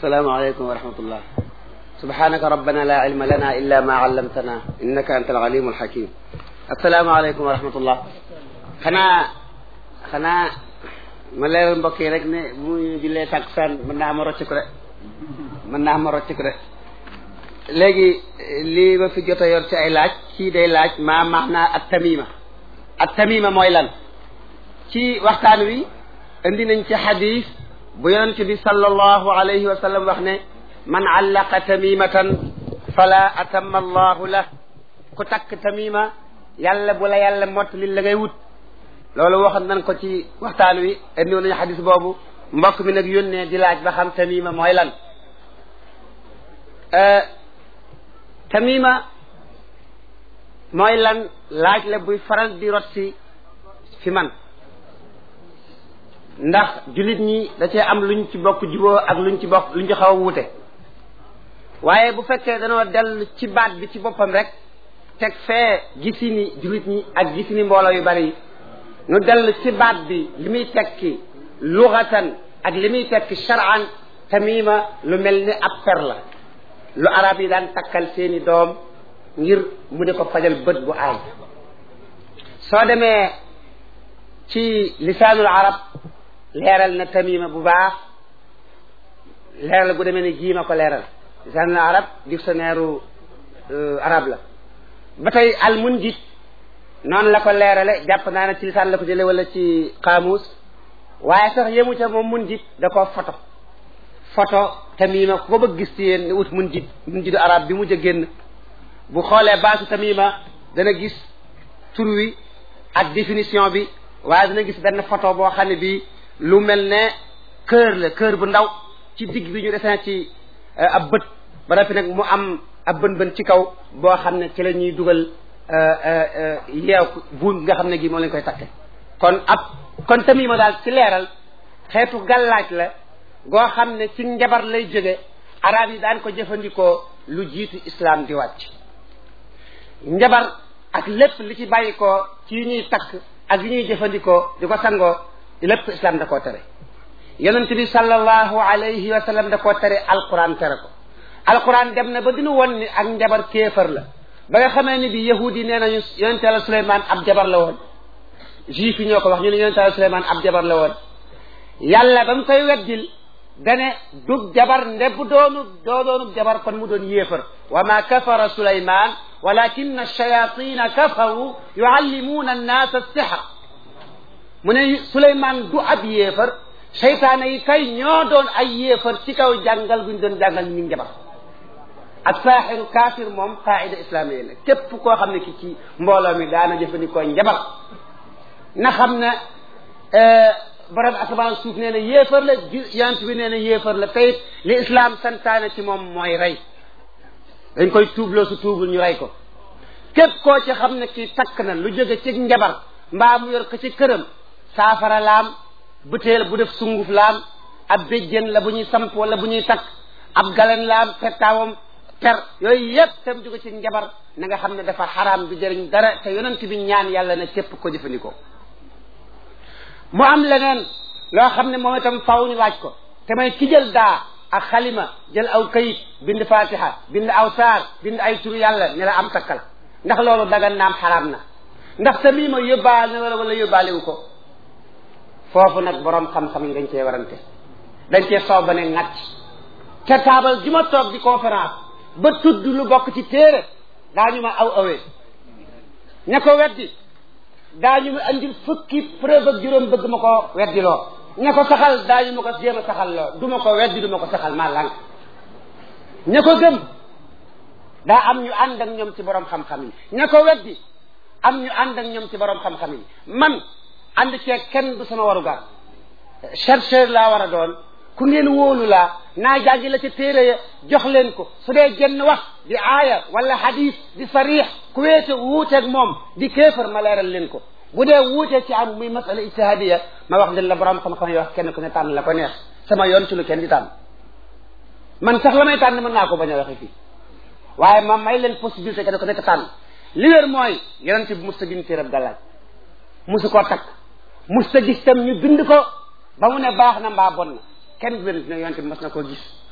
asalaamaaleykum wa rahmatullah subhanaka rabbana la ilma lana illa ma allamtana innaka anta alalimu alhakim asalaamaaleykum wa rahmatullah xanaa xanaa ma leeral mbokk yi rek ne bu ñu jullee takkusaan mën naa ma rocc ko de mën naa ma rocc ko de léegi lii ma fi jot a yor ci ay laaj kii day laaj maa maanaa at tamima at tamima mooy lan ci waxtaan wi indi nañ ci xadis bu yonent bi sallallahu alayhi wa sallam wax ne man allaqa tamimatan fala atamma allahu la ku takk tamima yàlla bu la yàlla mottali la ngay wut loolu waxoon nañ ko ci waxtaan wi indi nañu xadis boobu mbokk mi nag yónnee di laaj ba xam tamima mooy lan tamima mooy lan laaj la buy faral di rot si fi man ndax jullit ñi da cee am luñ ci bokk juboo ak luñ ci bokk luñ ci xaw a wuute waaye bu fekkee danoo dellu ci baat bi ci boppam rek teg fee gisini jullit ñi ak gisini mbooloo yu bari nu dellu ci baat bi li muy tekki luxatan ak li muy tekki shar'an tamima lu mel ni ab per la lu arab yi daan takkal seeni doom ngir mu di ko fajal bët bu aay soo demee ci lisaanul arab leeral na tamima bu baax leeral gu demee ni jiima ko leeral lisaanul arab dictionnaire arab la ba tey al munjid noonu la ko leerale jàpp naa ne ci lisaan la ko jële wala ci qaamuus waaye sax yemu ca moom munjid da koo photo photo tamima ko bëgg gis ci yéen ne ut munjid munjidu arab bi mujj a génn bu xoolee baasu tamima dana gis tur wi ak définition bi waaye dana gis benn photo boo xam ne bii lu mel ne kër la kër bu ndaw ci digg bi ñu desee ci ab bët ba noppi nag mu am ab bën bën ci kaw boo xam ne ci la ñuy dugal yeew buum nga xam ne gi moom lañ koy takke kon ab kon tamima daal ci leeral xeetu gàllaaj la goo xam ne ci njabar lay jóge arab yi daan ko jëfandikoo lu jiitu islam di wàcc njabar ak lépp li ci bàyyi ko ci yu ñuy takk ak yu ñuy jëfandikoo di ko sangoo lépp islam da koo tere yonent bi sallallahu alayhi wa sallam da koo tere alquran tere ko alquran dem na ba dinu won ni ak njabar kéefar la ba nga xamee ni bi yahudi yi nee nañu yonent yàlla suleymaan ab jabar la woon juif yi ñoo ko wax ñu ne yonent yàlla suleymaan ab jabar la woon yàlla ba mu koy weddil dane dug jabar ndebb doonu doo doonub jabar kon mu doon yéefar wa ma kafara suleymaan walakin ash-shayatina kafaru yuallimuuna annaasa as-sihr mu ne suleymaan du ab yéefar seytaane yi kay ñoo doon ay yéefar ci kaw jàngal guñ doon jàngal ñu njabar ak saaxiru kaafir moom qaida islamiya la képp koo xam ne ki ci mbooloo mi daana jëfandikoo njabar na xam ne borom asamaan suuf nee na yéefar la yant bi nee na yéefar la tayit li islam santaane ci moom mooy rey dañ koy tuubloo su tuubul ñu rey ko képp koo ci xam ne ki takk na lu jóge ci njabar mbaa mu yor ko ci këram saafara laam butéel bu def sunguf laam ab béjjén la bu ñuy samp wala bu ñuy takk ab galen laam pettaawam per yooyu yépp tam jóge ci njabar na nga xam ne dafa xaraam du jëriñ dara te yonent bi ñaan yàlla na képp ko jëfandikoo mu am leneen loo xam ne moom itam faw ñu laaj ko te may ki jël daa ak xalima jël aw kayit bind fatiha bind aw saar bind ay turu yàlla ne la am takkal ndax loolu dagan naam xaraam na ndax tamima yóbbaale na wala wala yóbbaalewu ko foofu nag borom xam-xam yi dañ cee warante dañ cee soow ba ne ŋàcc te taabal ji ma toog di conférence ba tudd lu bokk ci téere daañu ma aw awee ña ko weddi daañu ma andil fukki preuve ak juróom bëgg ma ko weddi loo ña ko saxal daañu ma ko jéem a saxal loo du ma ko weddi du ma ko saxal maa lànk ña ko gëm daa am ñu ànd ak ñoom ci borom xam-xam yi ña ko weddi am ñu ànd ak ñoom ci borom xam-xam yi man ànd cee kenn du sama warugar chercheur laa war a doon ku ngeen wóolu laa naa jàngi la ca téere ya jox leen ko su dee genn wax di aaya wala hadis di sarix ku weete wuuteeg moom di kéefar ma leeral leen ko bu dee wuutee ci am muy masala ijtihadiya ma wax leen la borom xam-xam yi wax kenn ku ne tànn la ko neex sama yoon ci lu kenn di tànn man sax la may tànn mën naa ko bañ a waxe fii waaye ma may leen possibilité kenn ku nekk tànn li wér mooy yonent bi musta bind téerab gàllaaj musu koo takk musta gis tam ñu bind ko ba mu ne baax na mbaa bon na kenn wér ne yonent bi mas na koo gis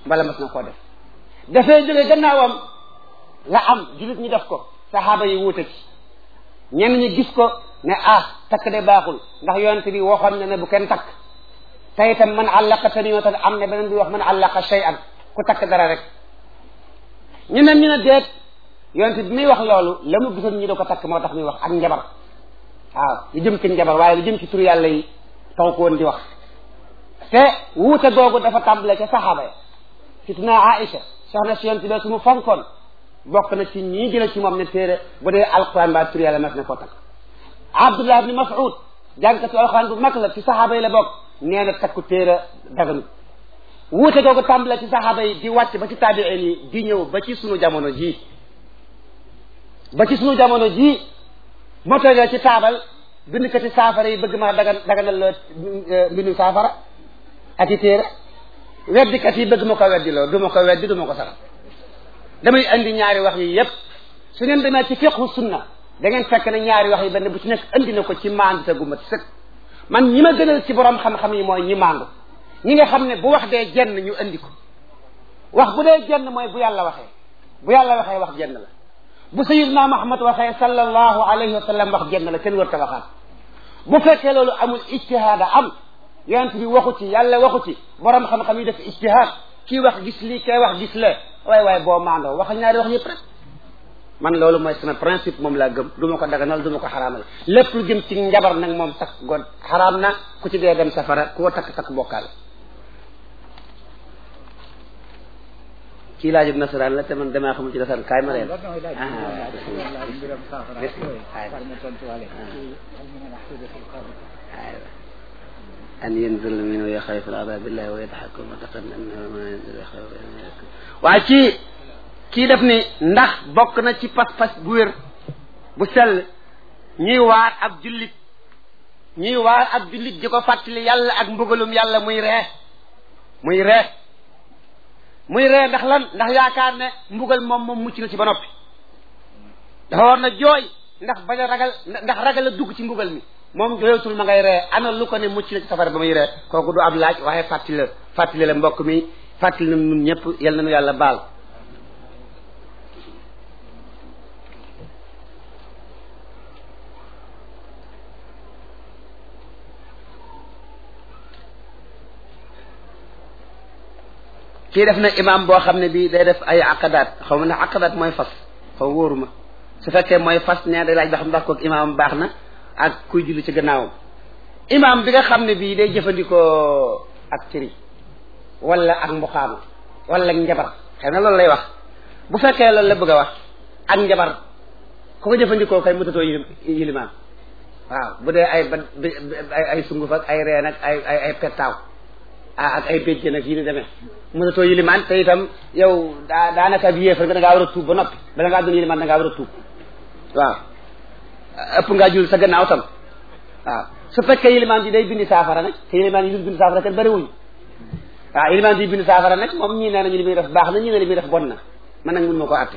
mbala mas na koo def dafay jóge gannaawam la am jullit ñi def ko saxaaba yi wuute ci ñenn ñi gis ko ne ah takk de baaxul ndax yonent bi waxoon na ne bu kenn takk te itam man àllaqa tamimatan am ne beneen bi wax man àllaqa shay'an ku takk dara rek ñeneen ñu ne deet yonent bi muy wax loolu la mu gisoon ñi do ko takk moo tax muy wax ak njabar waaw lu jëm ci njabar waaye lu jëm ci tur yàlla yi taw ko woon di wax te wuute googu dafa tàmbale ca saxaaba ya fitna Aïcha soxna si yonent bi su mu fonkoon bokk na ci ñii jële ci moom ne téere bu dee alquran ba tur yàlla mas na koo takk Abdullah ibni Mas'ud jàngkatu alquran bu mag la ci saxaaba yi la bokk nee na takku téere daganu wuute googu tàmbale ci saxaaba yi di wàcc ba ci taabiin yi di ñëw ba ci sunu jamono ji ba ci sunu jamono ji moo toogee ci taabal bindkati saafara yi bëgg maa dagan daganal la mbindu saafara ak i téere weddikat yi bëgg ma ko weddi loo du ma ko weddi du ma ko saxal damay andi ñaari wax yi yépp su ngeen demee ci fiqhu sunna da ngeen fekk ne ñaari wax yi benn bu ci nekk andi na ko ci maandu te gu mat sëkk man ñi ma gënal ci borom xam-xam yi mooy ñi maandu ñi nga xam ne bu wax dee jenn ñu andi ko wax bu dee jenn mooy bu yàlla waxee bu yàlla waxee wax jenn la bu sayyidna Muhammad waxee sallallahu alayhi wa sallam wax jenn la kenn wër ta waxaat bu fekkee loolu amul ijtihaada am yonent bi waxu ci yàlla waxu ci borom xam-xam yi def ijtihaad kii wax gis lii kay wax gis lee waaye waaye boo maandoo waxal ñaari wax yëpp rek man loolu mooy sama principe moom laa gëm du ma ko daganal du ma ko xaraamal lépp lu jëm ci njabar nag moom takk god xaraam na ku ci dee dem safara ku ko takk takk bokkaale kii laajub nasaraan la te man damaa xamul ci nasaraan kaay ma leen an yanzil min yaxaafu al-azaab billahi wa yadhaku mutaqan annahu ma yanzil waaye ci kii def ni ndax bokk na ci pas-pas bu wér bu sell ñuy waar ab jullit ñuy waar ab jullit di ko fàttali yàlla ak mbugalum yàlla muy ree muy ree muy ree ndax lan ndax yaakaar ne mbugal moom moom mucc na ci ba noppi dafa war na jooy ndax bañ a ragal ndax ragal a dugg ci mbugal mi moom jooyatul ma ngay ree ana lu ko ne mucc na ci safara ba muy ree kooku du ab laaj waaye fàttali la fàttali la mbokk mi fàttali na ñun ñëpp yal na nu yàlla baal kii def na imam boo xam ne bii day def ay aqadaat xaw ma ne aqadaat mooy fas xaw wóoruma su fekkee mooy fas ne day laaj ba xam ndax kook imam baax na ak kuy julli ci gannaawam imam bi nga xam ne bii day jëfandikoo ak cëri wala ak mbuxaama wala ak njabar xëy na loolu lay wax bu fekkee loolu la bëgg a wax ak njabar ku ko jëfandikoo kay mutatoo yilimaan waaw bu dee ay ba ay ay sunguf ak ay reen ak ay ay ay pettaaw ak ay béjjén ak yi ni demee mënatoo yilimaan te itam yow daa daanaka bi yéefar nga da ngaa war a tuub ba noppi bala ngaa doon yilimaan da ngaa war a tuub waaw ëpp ngaa jul sa gannaaw tam waaw su fekkee yilimaan bi day bindi saafara nag te yilimaan yi dul bindi saafara kenn bëriwuñu waaw yilimaan bi bindi saafara nag moom ñii nee nañu li muy def baax na ñii ne li muy def bon na man nag mun ma ko atte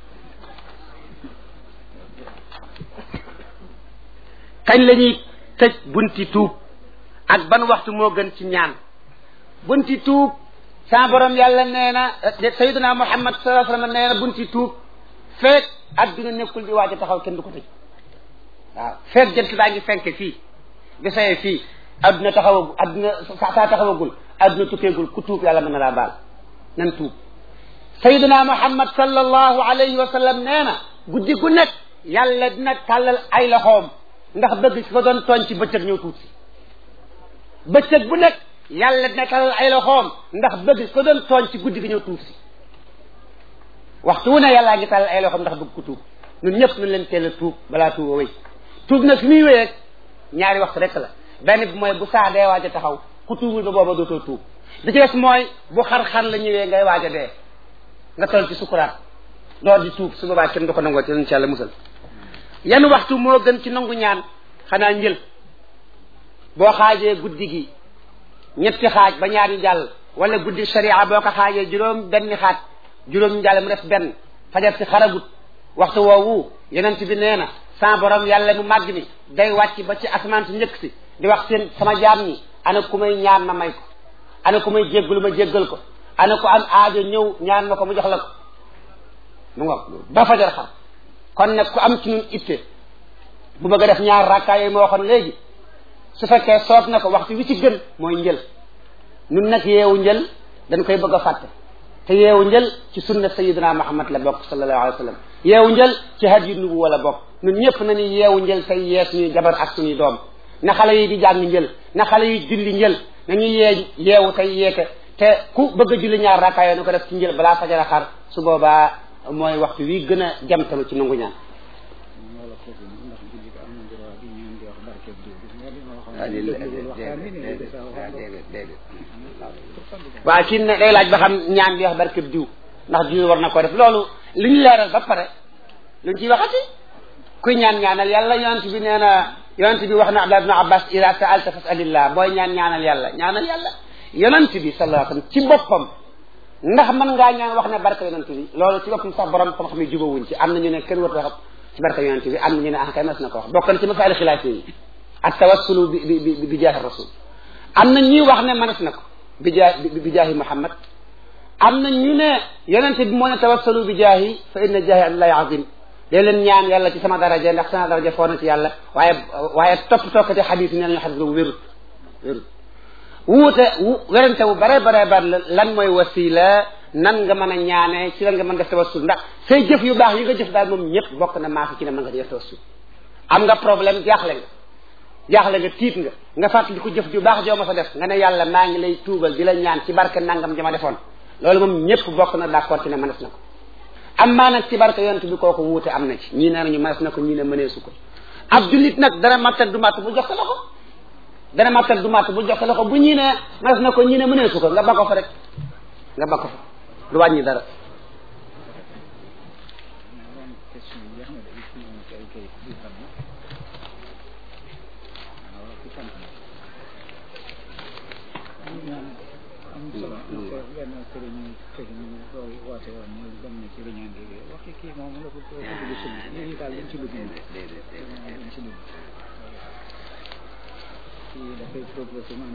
kañ la ñuy tëj bunti tuub ak ban waxtu moo gën ci ñaan bunti tuub sa borom yàlla nee na sayyiduna muhammad sallallahu alayhi wasallam nee na bunti tuub feek adduna nekkul di waaj a taxaw kenn du ko tëj waaw feek jant baa ngi fenk fii di saye fii adduna taxawagul adduna saa taxawagul adduna tukkeegul ku tuub yàlla mën na laa baal nan tuub sayyiduna muhammad sallallahu alayhi wa sallam nee na guddi gu nekk yàlla dina tàllal ay loxoom ndax bëgg ki ko doon tooñ ci bëccëg ñëw tuut si bëccëg bu nekk yàlla dina tàllal ay loxoom ndax bëgg ki ko doon tooñ ci guddi gi ñëw tuut si waxtu wu ne yàllaa ngi tàllal ay loxoom ndax bëgg ko tuub ñun ñëpp ñu leen teel a tuub balaa tuub a wéy tuub nag fi muy wéy rek ñaari waxtu rek la benn bi mooy bu saa dee waaj a taxaw ku tuubul ba booba dootoo tuub bi ci des mooy bu xar-xar la ñëwee ngay waaj a dee nga toll ci sukuraat door di tuub su boobaa kenn du ko nangoo ci insha Allah musal yan waxtu moo gën ci nangu ñaan xanaa njël boo xaajee guddi gi ñetti xaaj ba ñaari jàll wala guddi sharia boo ko xaajee juróom benn xaaj juróom jàll mu def benn fajar si xaragut waxtu woowu yonent bi nee na sa borom yàlla mu màgg mi day wàcc ba ci asamaan si njëkk si di wax seen sama jaam ñi ana ku may ñaan ma may ko ana ku may jéggalu ma jéggal ko ana ko am aajo ñëw ñaan ma ko mu jox la ko mu nga ba fajar xam kon nag ku am ci ñun itte bu bëgg a def ñaar rakkaa yooyu ma waxoon léegi su fekkee soob na ko waxtu wi ci gën mooy njël nun nag yeewu njël dañ koy bëgg a fàtte te yeewu njël ci sunna sayidina muhammad la bokk sallallahu alayhi wa sallam yeewu njël ci hadiyu nubuwa la bokk ñun ñëpp nañu yeewu njël tey yee suñuy jabar ak suñuy doom na xale yi di jàng njël na xale yi julli njël nañu yee yeewu tey yeete te ku bëgg a julli ñaar rakkaa yoo na ko def ci njël balaa fajara xar su boobaa mooy waxtu wi gën a jamtalu ci nangu ñaan waaw kii ne day laaj ba xam ñaan bi wax barkeb diw ndax diw war na ko def loolu li ñu leeral ba pare luñ ciy waxati kuy ñaan ñaanal yàlla yonent bi nee na yonent bi wax na Abdullah ibn Abbas ida sa'alta fas'alillah booy ñaan ñaanal yàlla ñaanal yàlla yonent bi sallallahu alayhi wasallam ci boppam ndax mën ngaa ñaan wax ne barke yonent bi loolu ci boppam sax borom xam-xam yi jubawuñ ci am na ñu ne kenn warut wax ci barke yonent bi am na ñu ne ah kay mas na ko wax bokk na ci masaali xilaaf yi ak tawassulu bi bi bi bi jaahi rasul am na ñuy wax ne mënees na ko bi jaa bi jaahi Muhammad am na ñu ne yonent bi moo ne tawassalu bi jaahi fa inna jaahi allahi azim dee leen ñaan yàlla ci sama daraja ndax sama daraja foo na ci yàlla waaye waaye topp tokkati xadis yi nee nañu xadis boobu wérut wérut wuute werante wu bare bare bare lan mooy wasila nan nga mën a ñaane ci lan nga mën def tawassul ndax say jëf yu baax yi nga jëf daal moom ñëpp bokk na maa fi ci ne mën nga def tawassul am nga problème jaaxle nga jaaxle nga tiit nga nga fàttali ko jëf ju baax joo ma sa def nga ne yàlla maa ngi lay tuubal di la ñaan ci barke nangam jama defoon loolu moom ñëpp bokk na d'accord ci ne mënees na ko am maa nag ci barke yonent bi kooku wuute am na ci ñii nee nañu mënees na ko ñii ne mëneesu ko ab jullit nag dana mattal du matt bu jox ko loxo dana mattal du matt bu jox ko loxo bu ñii ne mënees na ko ñii ne mëneesu ko nga ba ko fa rek nga ba ko fa du wàññi dara dafay proposé